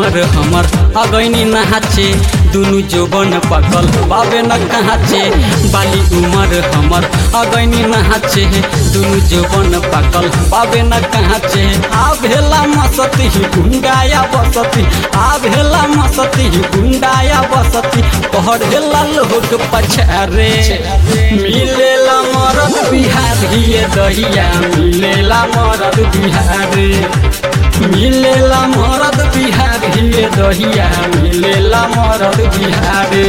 उमर हमर अगैनी नहाचे दुनु जोबन पकल बाबे न कहाचे बाली उमर हमर अगैनी नहाचे दुनु जोबन पकल बाबे न कहाचे आ भेला मसती गुंडाया बसती आ भेला मसती गुंडाया बसती पढ़ेला लोग पछारे मिलेला मरद बिहारिए दहिया मिलेला मरद बिहारे मिलेला मरद बिहारिए दहिया मिलेला मरद बिहारे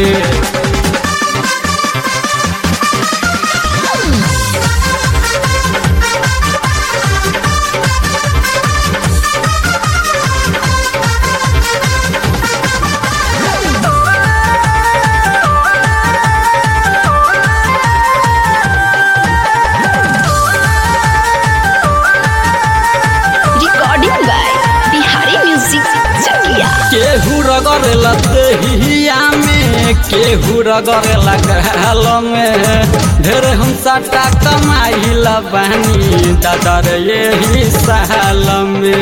recording by Bihari Music Chakia. केहू रगड़ दहिया में केहू रगड़ लगल में ढेर हम सटा कमाइल बानी दादर यही साल में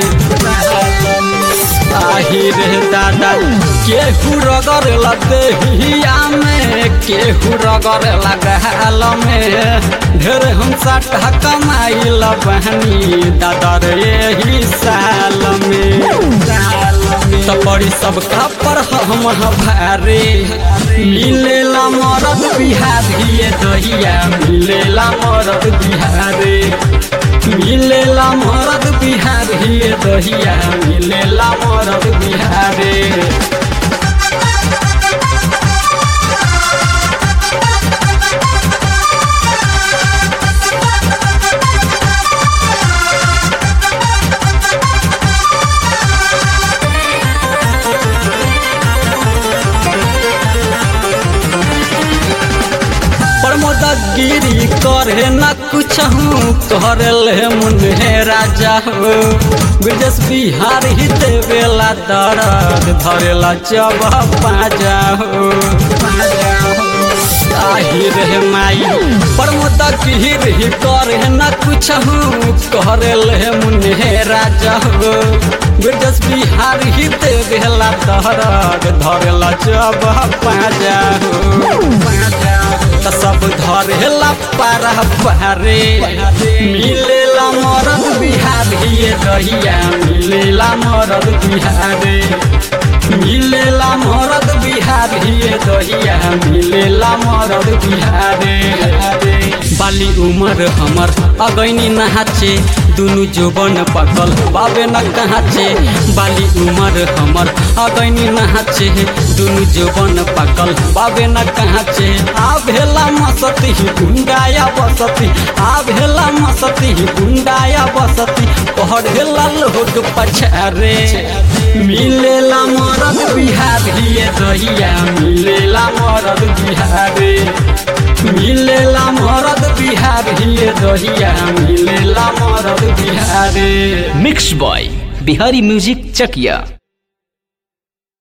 आही रे दादा केहू रगड़ दहिया में केहू रगड़ लगल में ढेर हम सटा कमाइल बानी दादर यही साल में त बड़ी सब पर हम भारे मिलेला मरद बिहारिए दहिया मिलेला मरद बिहारे मिलेला मरद बिहारिए दहिया मिलेला मरद बिहारे प्रमोद गिरी करे न कुछ हूँ कर ले मुन्हे राजा हो ब्रजेश बिहार ही देवेला दर्द धरेला जब पाजा हो आही रे माई प्रमोद गिरी करे न कुछ हूँ कर ले मुन्हे राजा हो ब्रजेश बिहार ही देवेला दर्द धरेला जब पाजा हो पाजा त सब धरेला पारा पारे मिलेला मरद बिहारिए दहिया मिलेला मरद बिहारे मिलेला मरद बिहारिए दहिया मिलेला मरद बिहारे बाली उमर हमर अगैनी नहाचे दुनु जोबन पकल बाबे न कहाचे बाली उमर हमर अगैनी नहाचे दुनु जोबन पकल बाबे न कहाचे आ भेला मसती गुंडाया बसती आ भेला मसती गुंडाया बसती पढ़ेला लोग पछारे मिलेला मरद बिहारिए दहिया मिलेला मरद बिहारे मिलेला मरद बिहारिए दहिया मिलेला मरद बिहारे mix by Bihari music Chakiya